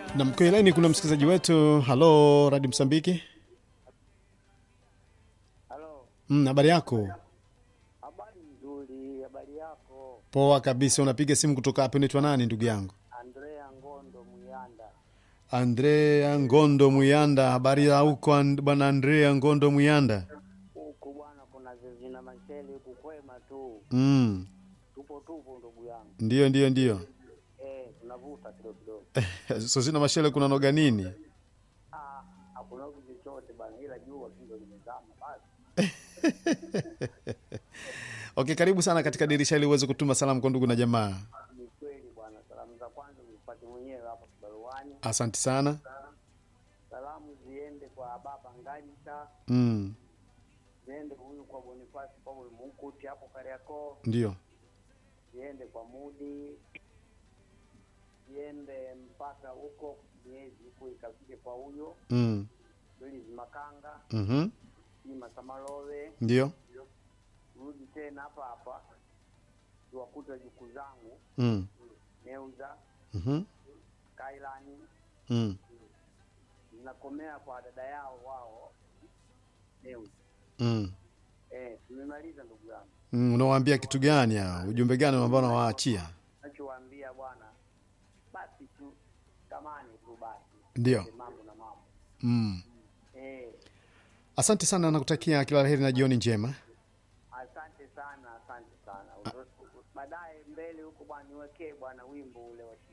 na mkoeleni kuna msikilizaji wetu halo radi msambiki Halo, Mm, habari yako habari nzuri, habari yako? poa kabisa unapiga simu kutoka hapo unaitwa nani ndugu yangu Andrea Ngondo Muyanda. andrea ngondo muyanda habari ya huko and- bwana andrea ngondo muyanda Huku bwana, kuna zina mashele huku kwema tu, mm. tupo tupo ndugu yangu. ndio ndio ndio Eh, tunavuta kidogo kidogo. so sina mashele kuna noga nini Ah, hakuna kitu chochote bwana, ila jua tu ndio limezama basi. okay karibu sana katika dirisha ili uweze kutuma salamu kwa ndugu na jamaa Ni kweli bwana, salamu za kwanza nipate mwenyewe hapa kibaruani. asante sana Salamu ziende kwa baba Nganyisa, mm. ziende huyu kwa Bonifasi Paul Munkuti hapo Kariakoo, ndio ziende kwa Mudi, ziende mpaka huko miezi huko ikafike kwa huyo mm. Willis Makanga, mm-hmm. Ima Samalove, ndio rudi tena hapa hapa tuwakuta juku zangu mm. Neuza mm-hmm. Kailani, mm. zinakomea kwa dada yao wao Neuza. mm. Eh, tumemaliza ndugu yangu, mm. unawaambia kitu gani hao? ujumbe gani ambao unawaachia nachowaambia bwana, basi tu tamani tu basi ndio mambo na mambo mm. eh. asante sana nakutakia kila la heri na jioni njema Asante sana, asante sana. Baadaye mbele huko bwana, niwekee bwana wimbo ule wa